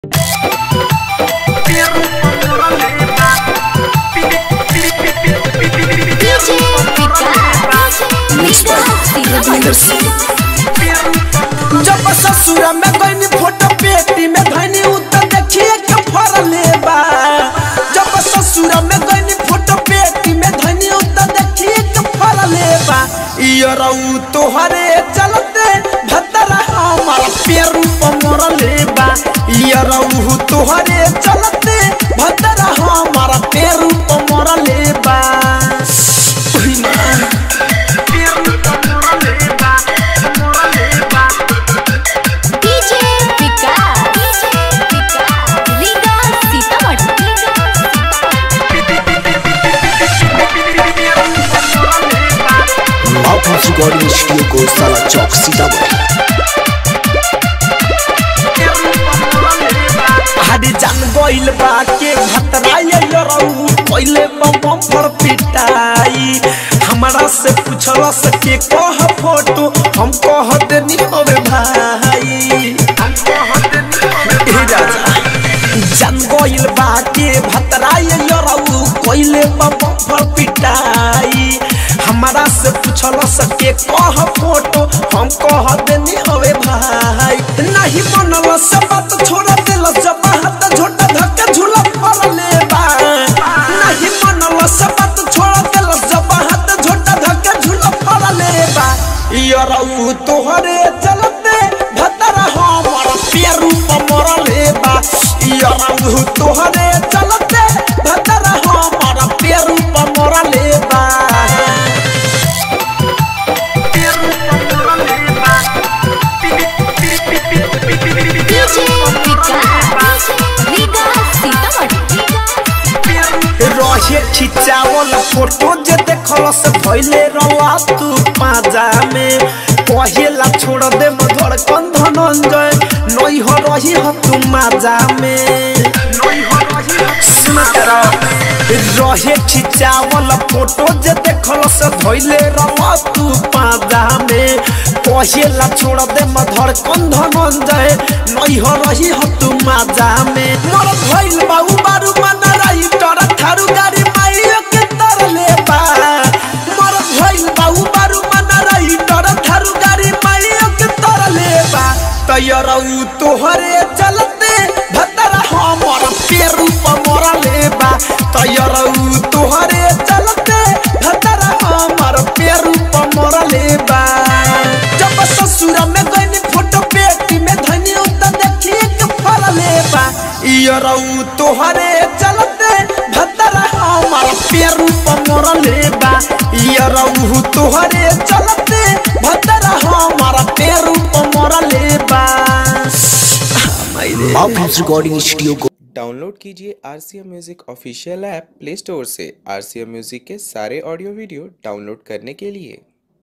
जब ससुर में गईनी फोटो पेटी में धनी उतर देखिए के फरले बा जब ससुर में गईनी फोटो पेटी में धनी उतर देखिए के फरले बा इयो रऊ तोहरे चलते भतरा हमार पेरू पर मरले बा इयो रऊ तोहरे चलते भतरा हमार पेरू पर मरले बा ओही मां पेरू पर मरले बा मरले बा DJ Vikas Vikas Riga Sitamarhi Outhouse Recording Studio को साला चौक सीतामढ़ी हरी जान गइल बा के भतराई रऊ पहिले बम पर पिटाई हमरा से पूछल सके कह फोटो हम कह देनी होवे भाई हम कह देनी होवे राजा जान गइल बा के भतराई रऊ पहिले बम पर पिटाई हमरा से पूछल सके कह फोटो हम कह देनी होवे भाई नहीं मनल से बात छोड़ दिल जब हाथ झोटा धक्का झूला फरले बा नहीं मनल से बात छोड़ दिल जब हाथ झोटा धक्का झूला फरले बा यरऊ तोहरे चलते भतरा हमर पेरू पर मरले बा यरऊ तोहरे चलते भतरा हमर पेरू पर मरले बा पेरू पर मरले बा डीजे विकास रीगा सीतामढ़ी रहे खिचावल फोटो जे देखल से भइले रवा तू पाजा में कहेला छोड़ दे मधुर कन धनंजय नई हो रही हो तू माजा में सुन तेरा रहे खिचावल फोटो जे देखल से भइले रवा तू पाजा में कहेला छोड़ दे मधुर कन धनंजय नई हो रही हो तू माजा में मोर भइल बाऊ बारू मना रही तोरा थारू गाड़ी माइयो के तरले बा मोर भइल बाऊ बारू मना रही तोरा थारू गाड़ी माइयो के तरले बा तयरऊ तोहरे चलते भतरा हमर पेरू पर मरले बा तयरऊ तोहरे चलते भतरा हमर पेरू पर मरले बा जब ससुर में गईनी फोटो पेटी में धनी उतर देखिए के फरले बा इयरऊ तोहरे चलते भतरा हमर पेरू पर मरले बा इयरऊ तोहरे चलते भतरा हमर पेरू पर मरले बा Outhouse Recording Studio को डाउनलोड कीजिए R C M music official app play store से आर सी एम म्यूज़िक के सारे ऑडियो वीडियो डाउनलोड करने के लिए